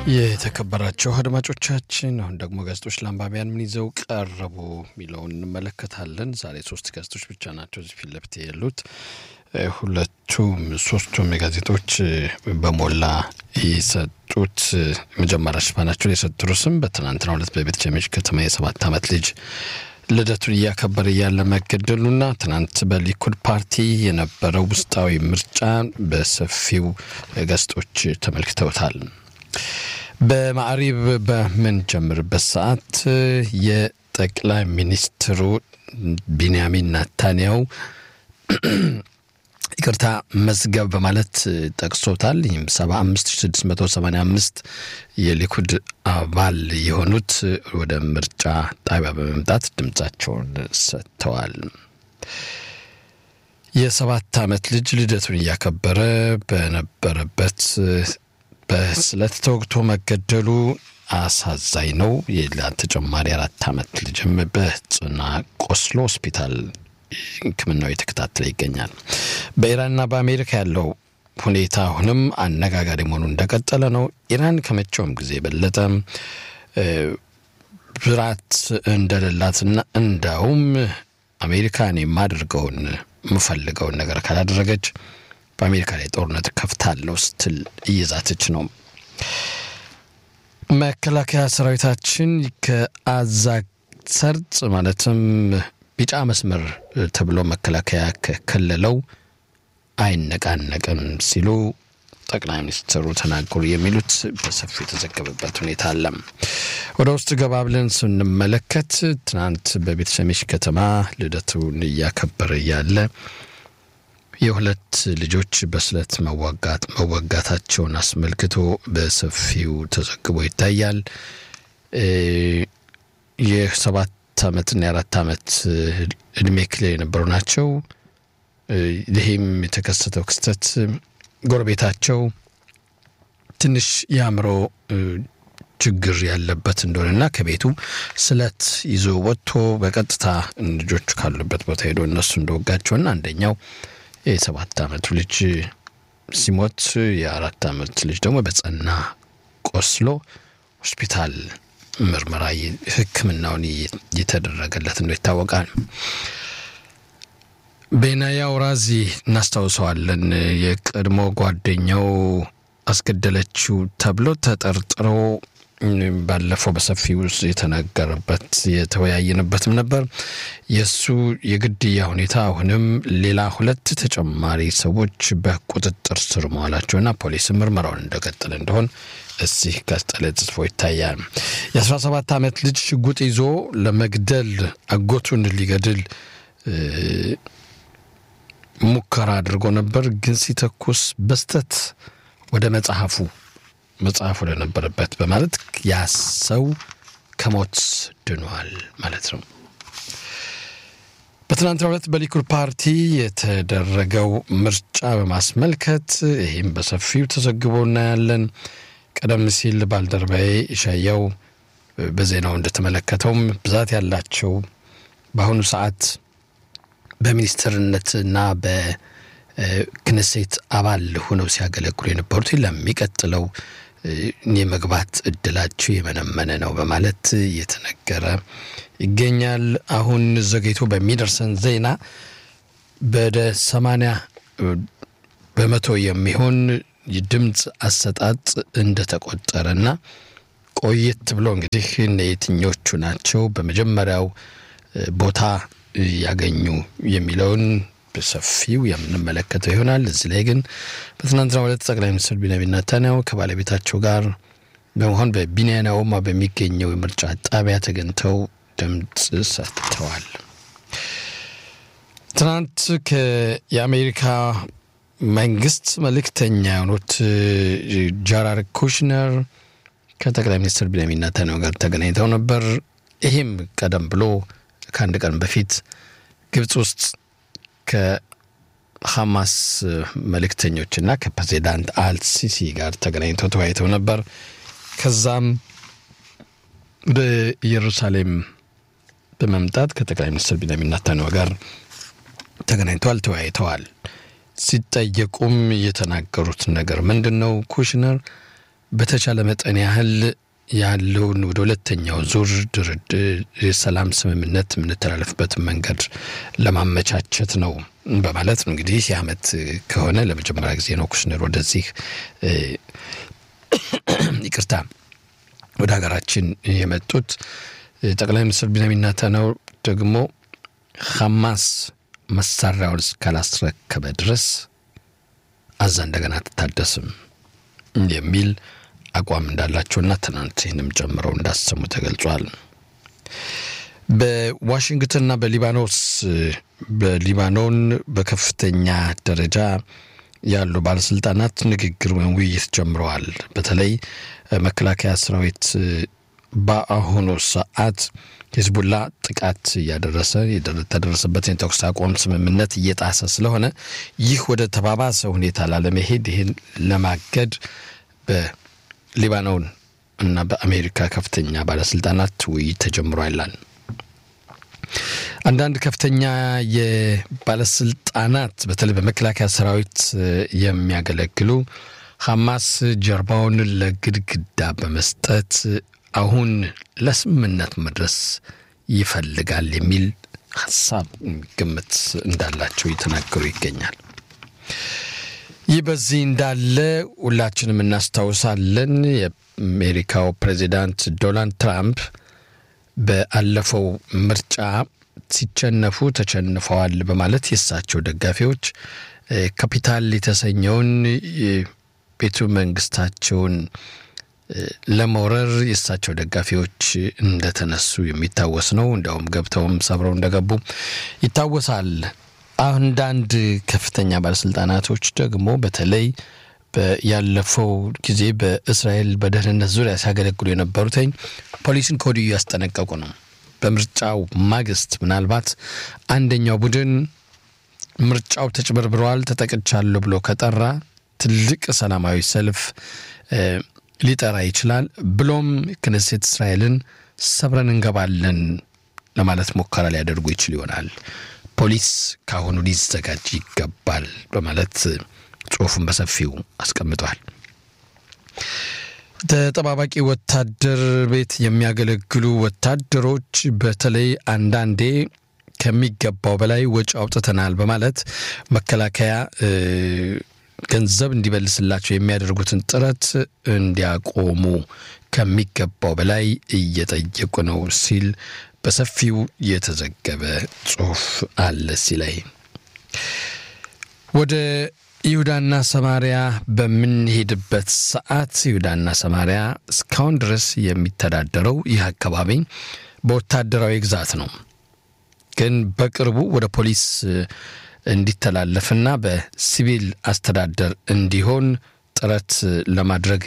የተከበራቸው አድማጮቻችን አሁን ደግሞ ጋዜጦች ለአንባቢያን ምን ይዘው ቀረቡ የሚለውን እንመለከታለን። ዛሬ ሶስት ጋዜጦች ብቻ ናቸው እዚህ ፊት ለፊት ያሉት። ሁለቱም ሶስቱም ጋዜጦች በሞላ የሰጡት መጀመሪያ ሽፋናቸውን የሰጡት ርዕስም በትናንትናው ዕለት በቤተ ሸሜሽ ከተማ የሰባት ዓመት ልጅ ልደቱን እያከበረ እያለ መገደሉና ትናንት በሊኩድ ፓርቲ የነበረው ውስጣዊ ምርጫ በሰፊው ጋዜጦች ተመልክተውታል። በማዕሪብ በምንጀምርበት ሰዓት የጠቅላይ ሚኒስትሩ ቢንያሚን ናታንያው ይቅርታ መዝገብ በማለት ጠቅሶታል። ይህም 75685 የሊኩድ አባል የሆኑት ወደ ምርጫ ጣቢያ በመምጣት ድምፃቸውን ሰጥተዋል። የሰባት ዓመት ልጅ ልደቱን እያከበረ በነበረበት በስለት ተወግቶ መገደሉ አሳዛኝ ነው። ሌላ ተጨማሪ አራት ዓመት ልጅም በጽና ቆስሎ ሆስፒታል ሕክምናው የተከታተለ ይገኛል። በኢራንና በአሜሪካ ያለው ሁኔታ አሁንም አነጋጋሪ መሆኑ እንደቀጠለ ነው። ኢራን ከመቼውም ጊዜ የበለጠ ብራት እንደሌላትና እንዳውም አሜሪካን የማደርገውን የምፈልገውን ነገር ካላደረገች በአሜሪካ ላይ ጦርነት ከፍታለሁ ስትል እየዛተች ነው። መከላከያ ሰራዊታችን ከአዛ ሰርጥ ማለትም ቢጫ መስመር ተብሎ መከላከያ ከከለለው አይነቃነቅም ሲሉ ጠቅላይ ሚኒስትሩ ተናገሩ። የሚሉት በሰፊው የተዘገበበት ሁኔታ አለ። ወደ ውስጥ ገባ ብለን ስንመለከት ትናንት በቤተ ሸሜሽ ከተማ ልደቱን እያከበረ ያለ የሁለት ልጆች በስለት መዋጋት መወጋታቸውን አስመልክቶ በሰፊው ተዘግቦ ይታያል። የሰባት ዓመትና የአራት ዓመት እድሜ ክልል የነበሩ ናቸው። ይህም የተከሰተው ክስተት ጎረቤታቸው ትንሽ የአእምሮ ችግር ያለበት እንደሆነና ከቤቱ ስለት ይዞ ወጥቶ በቀጥታ ልጆቹ ካሉበት ቦታ ሄዶ እነሱ እንደወጋቸውና አንደኛው የሰባት ዓመቱ ልጅ ሲሞት የአራት ዓመት ልጅ ደግሞ በጸና ቆስሎ ሆስፒታል ምርመራ ሕክምናውን እየተደረገለት እንደው ይታወቃል። ቤናያ ውራዚ እናስታውሰዋለን። የቀድሞ ጓደኛው አስገደለችው ተብሎ ተጠርጥሮ ባለፈው በሰፊው የተነገረበት የተወያየንበትም ነበር። የእሱ የግድያ ሁኔታ አሁንም ሌላ ሁለት ተጨማሪ ሰዎች በቁጥጥር ስር መዋላቸውና ፖሊስ ምርመራውን እንደቀጠለ እንደሆን እዚህ ጋዜጣ ላይ ተጽፎ ይታያል። የ17 ዓመት ልጅ ሽጉጥ ይዞ ለመግደል አጎቱን ሊገድል ሙከራ አድርጎ ነበር። ግን ሲተኩስ በስተት ወደ መጽሐፉ መጽሐፉ ለነበረበት በማለት ያ ሰው ከሞት ድኗል ማለት ነው። በትናንትናው ዕለት በሊኩድ ፓርቲ የተደረገው ምርጫ በማስመልከት ይህም በሰፊው ተዘግቦ እናያለን። ቀደም ሲል ባልደረባዬ ኢሻያው በዜናው እንደተመለከተውም ብዛት ያላቸው በአሁኑ ሰዓት በሚኒስትርነትና በክነሴት አባል ሆነው ሲያገለግሉ የነበሩት ለሚቀጥለው የመግባት እድላቸው የመነመነ ነው በማለት እየተነገረ ይገኛል። አሁን ዘግይቶ በሚደርሰን ዜና ወደ ሰማንያ በመቶ የሚሆን የድምፅ አሰጣጥ እንደተቆጠረና ቆየት ብሎ እንግዲህ የትኞቹ ናቸው በመጀመሪያው ቦታ ያገኙ የሚለውን በሰፊው የምንመለከተው ይሆናል። እዚህ ላይ ግን በትናንትናው ዕለት ጠቅላይ ሚኒስትር ቢንያሚን ኔታንያሁ ከባለቤታቸው ጋር በመሆን በቢንያና ኦማ በሚገኘው የምርጫ ጣቢያ ተገኝተው ድምፅ ሰጥተዋል። ትናንት የአሜሪካ መንግስት መልእክተኛ የሆኑት ጃራር ኩሽነር ከጠቅላይ ሚኒስትር ቢንያሚን ኔታንያሁ ጋር ተገናኝተው ነበር። ይህም ቀደም ብሎ ከአንድ ቀን በፊት ግብፅ ውስጥ ከሐማስ መልእክተኞችና ከፕሬዚዳንት አልሲሲ ጋር ተገናኝተው ተወያይተው ነበር። ከዛም ወደ ኢየሩሳሌም በመምጣት ከጠቅላይ ሚኒስትር ቢንያሚን ኔታንያሁ ጋር ተገናኝተዋል፣ ተወያይተዋል። ሲጠየቁም የተናገሩት ነገር ምንድን ነው? ኩሽነር በተቻለ መጠን ያህል ያለውን ወደ ሁለተኛው ዙር ድርድር የሰላም ስምምነት የምንተላለፍበትን መንገድ ለማመቻቸት ነው በማለት ነው እንግዲህ ይህ ዓመት ከሆነ ለመጀመሪያ ጊዜ ነው ኩሽነር ወደዚህ ይቅርታ ወደ ሀገራችን የመጡት። ጠቅላይ ሚኒስትር ቢንያሚን ኔታንያሁ ደግሞ ሐማስ መሳሪያውን እስካላስረከበ ድረስ አዛ እንደገና አትታደስም የሚል አቋም እንዳላቸውና ትናንት ይህንም ጨምረው እንዳሰሙ ተገልጿል። በዋሽንግተንና በሊባኖስ በሊባኖን በከፍተኛ ደረጃ ያሉ ባለስልጣናት ንግግር ወይም ውይይት ጀምረዋል። በተለይ መከላከያ ሰራዊት በአሁኑ ሰዓት ሂዝቡላ ጥቃት እያደረሰ የተደረሰበትን የተኩስ አቁም ስምምነት እየጣሰ ስለሆነ ይህ ወደ ተባባሰ ሁኔታ ላለመሄድ ይህን ለማገድ በሊባኖን እና በአሜሪካ ከፍተኛ ባለስልጣናት ውይይት ተጀምሯል ይላል። አንዳንድ ከፍተኛ የባለስልጣናት በተለይ በመከላከያ ሰራዊት የሚያገለግሉ ሐማስ ጀርባውን ለግድግዳ በመስጠት አሁን ለስምምነት መድረስ ይፈልጋል የሚል ሀሳብ ግምት እንዳላቸው እየተናገሩ ይገኛል። ይህ በዚህ እንዳለ ሁላችንም እናስታውሳለን። የአሜሪካው ፕሬዚዳንት ዶናልድ ትራምፕ በአለፈው ምርጫ ሲቸነፉ ተቸንፈዋል በማለት የእሳቸው ደጋፊዎች ካፒታል የተሰኘውን ቤቱ መንግስታቸውን ለመውረር የእሳቸው ደጋፊዎች እንደተነሱ የሚታወስ ነው። እንዲያውም ገብተውም ሰብረው እንደገቡ ይታወሳል። አንዳንድ ከፍተኛ ባለስልጣናቶች ደግሞ በተለይ ያለፈው ጊዜ በእስራኤል በደህንነት ዙሪያ ሲያገለግሉ የነበሩትኝ ፖሊስን ከወዲሁ ያስጠነቀቁ ነው። በምርጫው ማግስት ምናልባት አንደኛው ቡድን ምርጫው ተጭበርብረዋል፣ ተጠቅቻለሁ ብሎ ከጠራ ትልቅ ሰላማዊ ሰልፍ ሊጠራ ይችላል። ብሎም ክነሴት እስራኤልን ሰብረን እንገባለን ለማለት ሙከራ ሊያደርጉ ይችል ይሆናል። ፖሊስ ከአሁኑ ሊዘጋጅ ይገባል በማለት ጽሑፉን በሰፊው አስቀምጧል። ተጠባባቂ ወታደር ቤት የሚያገለግሉ ወታደሮች በተለይ አንዳንዴ ከሚገባው በላይ ወጪ አውጥተናል በማለት መከላከያ ገንዘብ እንዲመልስላቸው የሚያደርጉትን ጥረት እንዲያቆሙ ከሚገባው በላይ እየጠየቁ ነው ሲል በሰፊው የተዘገበ ጽሑፍ አለ። ሲላይ ወደ ይሁዳና ሰማሪያ በምንሄድበት ሰዓት ይሁዳና ሰማሪያ እስካሁን ድረስ የሚተዳደረው ይህ አካባቢ በወታደራዊ ግዛት ነው። ግን በቅርቡ ወደ ፖሊስ እንዲተላለፍና በሲቪል አስተዳደር እንዲሆን ጥረት ለማድረግ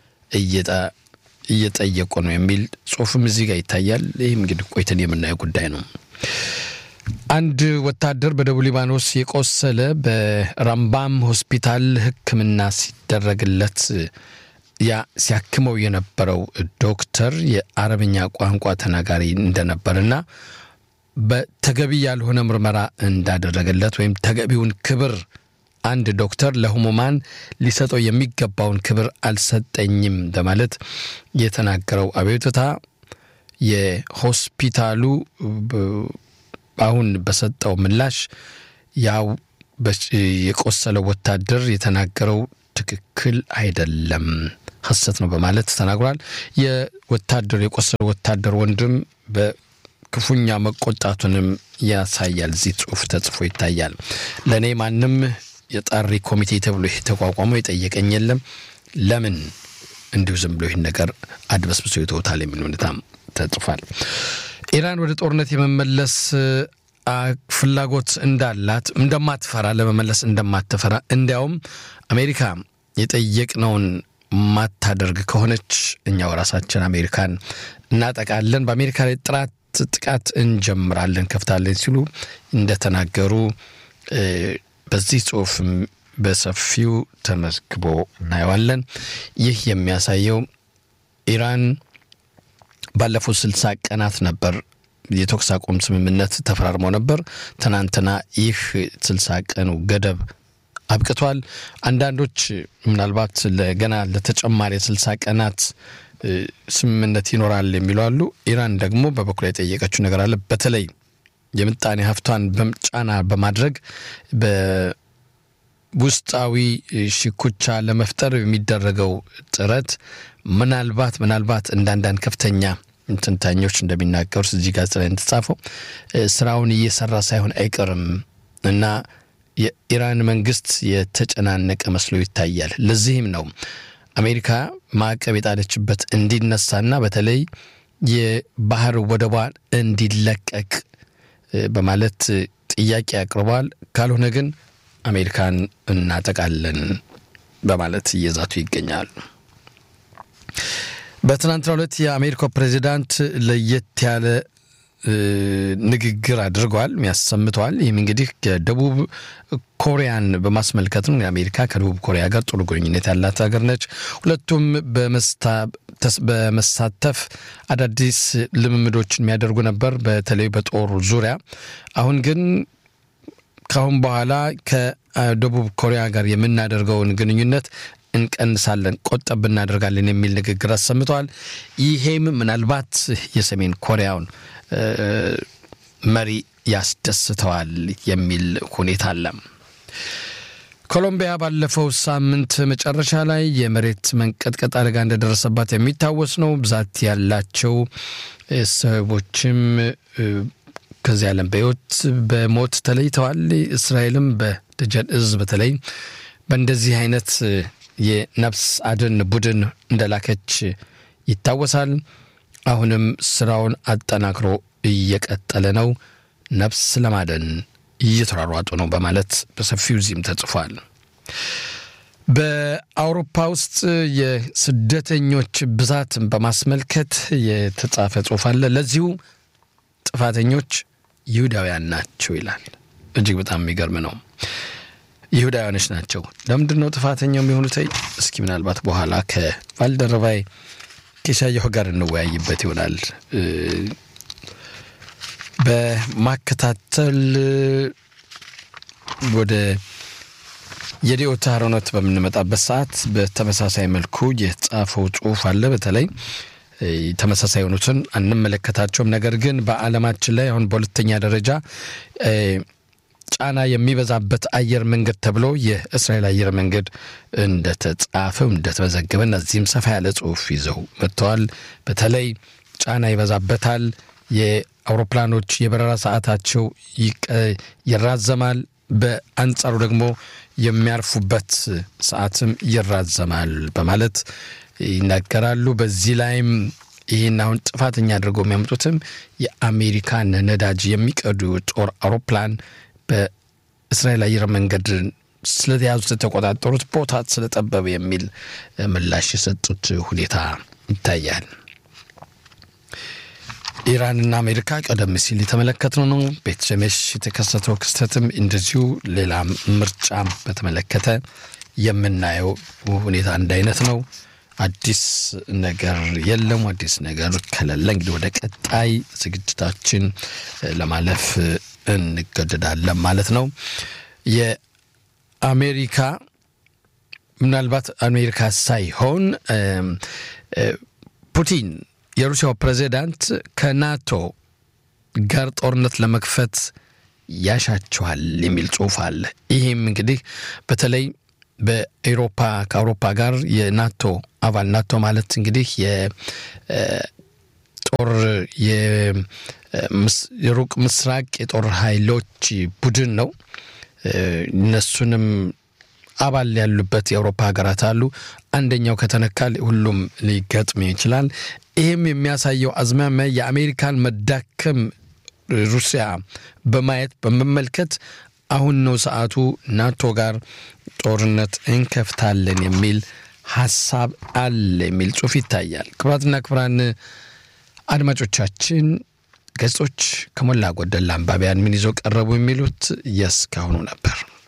እየጠየቁ ነው የሚል ጽሑፍም እዚህ ጋር ይታያል። ይህም እንግዲህ ቆይተን የምናየው ጉዳይ ነው። አንድ ወታደር በደቡብ ሊባኖስ የቆሰለ በራምባም ሆስፒታል ሕክምና ሲደረግለት ያ ሲያክመው የነበረው ዶክተር የአረብኛ ቋንቋ ተናጋሪ እንደነበርና በተገቢ ያልሆነ ምርመራ እንዳደረገለት ወይም ተገቢውን ክብር አንድ ዶክተር ለህሙማን ሊሰጠው የሚገባውን ክብር አልሰጠኝም በማለት የተናገረው አቤቱታ የሆስፒታሉ አሁን በሰጠው ምላሽ ያው የቆሰለው ወታደር የተናገረው ትክክል አይደለም፣ ሐሰት ነው በማለት ተናግሯል። የወታደሩ የቆሰለው ወታደር ወንድም በክፉኛ መቆጣቱንም ያሳያል። እዚህ ጽሑፍ ተጽፎ ይታያል። ለእኔ ማንም የጣሪ ኮሚቴ ተብሎ ይህ ተቋቋመው የጠየቀኝ የለም። ለምን እንዲሁ ዝም ብሎ ይህን ነገር አድበስብሶ ይተውታል የሚል ሁኔታም ተጽፏል። ኢራን ወደ ጦርነት የመመለስ ፍላጎት እንዳላት እንደማትፈራ ለመመለስ እንደማትፈራ እንዲያውም አሜሪካ የጠየቅነውን ማታደርግ ከሆነች እኛው ራሳችን አሜሪካን እናጠቃለን፣ በአሜሪካ ላይ ጥራት ጥቃት እንጀምራለን፣ ከፍታለን ሲሉ እንደተናገሩ በዚህ ጽሑፍ በሰፊው ተመዝግቦ እናየዋለን። ይህ የሚያሳየው ኢራን ባለፉት ስልሳ ቀናት ነበር የተኩስ አቁም ስምምነት ተፈራርመው ነበር። ትናንትና ይህ ስልሳ ቀኑ ገደብ አብቅቷል። አንዳንዶች ምናልባት ገና ለተጨማሪ የስልሳ ቀናት ስምምነት ይኖራል የሚሉ አሉ። ኢራን ደግሞ በበኩል የጠየቀችው ነገር አለ። በተለይ የምጣኔ ሀብቷን ጫና በማድረግ በውስጣዊ ሽኩቻ ለመፍጠር የሚደረገው ጥረት ምናልባት ምናልባት እንደ አንዳንድ ከፍተኛ ትንታኞች እንደሚናገሩት እዚህ ጋዜጣ ላይ እንደተጻፈው ስራውን እየሰራ ሳይሆን አይቀርም እና የኢራን መንግስት የተጨናነቀ መስሎ ይታያል። ለዚህም ነው አሜሪካ ማዕቀብ የጣለችበት እንዲነሳና በተለይ የባህር ወደቧን እንዲለቀቅ በማለት ጥያቄ አቅርበዋል። ካልሆነ ግን አሜሪካን እናጠቃለን በማለት እየዛቱ ይገኛሉ። በትናንትናው ዕለት የአሜሪካው ፕሬዚዳንት ለየት ያለ ንግግር አድርገዋል፣ ያሰምተዋል። ይህም እንግዲህ ደቡብ ኮሪያን በማስመልከት ነው። የአሜሪካ ከደቡብ ኮሪያ ጋር ጥሩ ግንኙነት ያላት ሀገር ነች። ሁለቱም በመሳተፍ አዳዲስ ልምምዶችን የሚያደርጉ ነበር፣ በተለይ በጦር ዙሪያ። አሁን ግን ከአሁን በኋላ ከደቡብ ኮሪያ ጋር የምናደርገውን ግንኙነት እንቀንሳለን፣ ቆጠብ እናደርጋለን የሚል ንግግር አሰምተዋል። ይሄም ምናልባት የሰሜን ኮሪያውን መሪ ያስደስተዋል የሚል ሁኔታ አለ። ኮሎምቢያ ባለፈው ሳምንት መጨረሻ ላይ የመሬት መንቀጥቀጥ አደጋ እንደደረሰባት የሚታወስ ነው። ብዛት ያላቸው ሰዎችም ከዚህ ዓለም በሕይወት በሞት ተለይተዋል። እስራኤልም በደጀን እዝ በተለይ በእንደዚህ አይነት የነፍስ አድን ቡድን እንደላከች ይታወሳል። አሁንም ስራውን አጠናክሮ እየቀጠለ ነው። ነፍስ ለማደን እየተሯሯጡ ነው በማለት በሰፊው እዚህም ተጽፏል። በአውሮፓ ውስጥ የስደተኞች ብዛትን በማስመልከት የተጻፈ ጽሑፍ አለ። ለዚሁ ጥፋተኞች ይሁዳውያን ናቸው ይላል። እጅግ በጣም የሚገርም ነው። ይሁዳውያኖች ናቸው። ለምንድን ነው ጥፋተኛው የሚሆኑት? እስኪ ምናልባት በኋላ ከባልደረባይ ከሻየሁ ጋር እንወያይበት ይሆናል። በማከታተል ወደ የዲዮታ ሮኖት በምንመጣበት ሰዓት በተመሳሳይ መልኩ የተጻፈው ጽሑፍ አለ። በተለይ ተመሳሳይ የሆኑትን አንመለከታቸውም። ነገር ግን በዓለማችን ላይ አሁን በሁለተኛ ደረጃ ጫና የሚበዛበት አየር መንገድ ተብሎ የእስራኤል አየር መንገድ እንደተጻፈው እንደተመዘገበ እነዚህም ሰፋ ያለ ጽሑፍ ይዘው መጥተዋል። በተለይ ጫና ይበዛበታል። የአውሮፕላኖች የበረራ ሰዓታቸው ይራዘማል። በአንጻሩ ደግሞ የሚያርፉበት ሰዓትም ይራዘማል በማለት ይናገራሉ። በዚህ ላይም ይህን አሁን ጥፋተኛ አድርገው የሚያመጡትም የአሜሪካን ነዳጅ የሚቀዱ ጦር አውሮፕላን በእስራኤል አየር መንገድ ስለተያዙ ስለተቆጣጠሩት ቦታ ስለጠበበ የሚል ምላሽ የሰጡት ሁኔታ ይታያል። ኢራንና አሜሪካ ቀደም ሲል የተመለከትነው ነው። ቤት ሸሜሽ የተከሰተው ክስተትም እንደዚሁ ሌላ ምርጫም በተመለከተ የምናየው ሁኔታ አንድ አይነት ነው። አዲስ ነገር የለም። አዲስ ነገር ከሌለ እንግዲህ ወደ ቀጣይ ዝግጅታችን ለማለፍ እንገደዳለን ማለት ነው። የአሜሪካ ምናልባት አሜሪካ ሳይሆን ፑቲን የሩሲያው ፕሬዚዳንት ከናቶ ጋር ጦርነት ለመክፈት ያሻቸዋል የሚል ጽሑፍ አለ። ይህም እንግዲህ በተለይ በኤሮፓ ከአውሮፓ ጋር የናቶ አባል ናቶ ማለት እንግዲህ የጦር የሩቅ ምስራቅ የጦር ኃይሎች ቡድን ነው። እነሱንም አባል ያሉበት የአውሮፓ ሀገራት አሉ። አንደኛው ከተነካ ሁሉም ሊገጥም ይችላል። ይህም የሚያሳየው አዝማሚያ የአሜሪካን መዳከም ሩሲያ በማየት በመመልከት አሁን ነው ሰዓቱ ናቶ ጋር ጦርነት እንከፍታለን የሚል ሀሳብ አለ የሚል ጽሑፍ ይታያል። ክቡራትና ክቡራን አድማጮቻችን ገጾች ከሞላ ጎደል አንባቢያን ምን ይዘው ቀረቡ የሚሉት የእስካሁኑ ነበር።